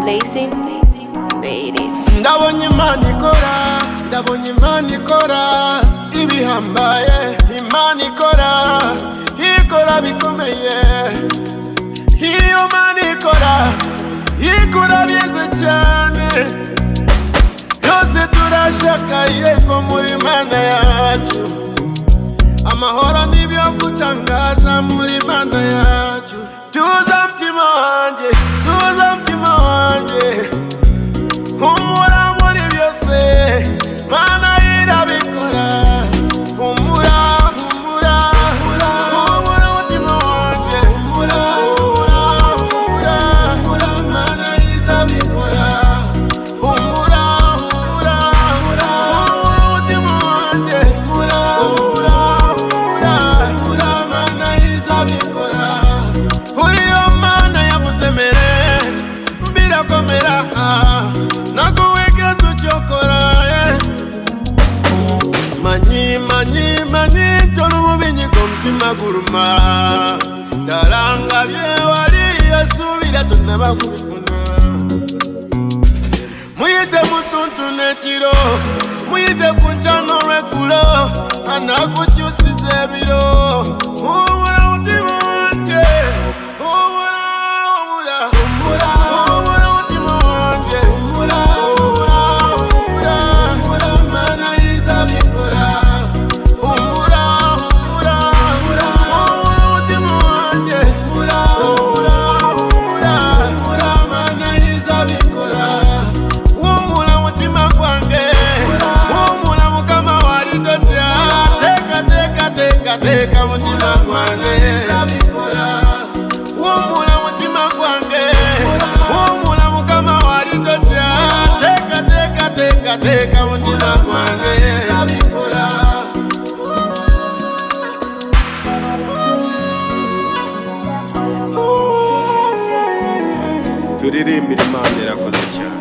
Blazing made it. ndabonye imana ikora ndabonye imana ikora ibihambaye imana ikora ikora bikomeye iyo mana ikora ikora byiza cyane yose turashakaye ko muri mana yacu amahoro n'ibyo gutangaza muri mana yacu tuza mtima wanjye tuza mtima wanjye humura muri byose mana irabikora humura humura humura humura umutima wanjye humura humura humura humura mana izabikora humura humura humura humura umutima wanjye humura humura humura humura mana izabikora uriyo mana yavuze mere birakomera nakuweka tuchokora manyi manyi manyi tolo mubinyi komutima guluma dalanga byewali yasubira tunaba kubifuna muyite mutuntu nekiro muyite kunjano lwekulo anakucyusiza ebiro humura mutima wanje humura humura humura humura mutima wanje humura humura humura humura mana izabikora humura humura humura humura mutima wanje humura humura humura humura mana izabikora humura mutima gwange humura mukama walitotya teka teka teka teka mutima gwange humura mutima gwange humura mukama walitotya teka teka teka teka mutima gwange turirimbire imana irakoze cyane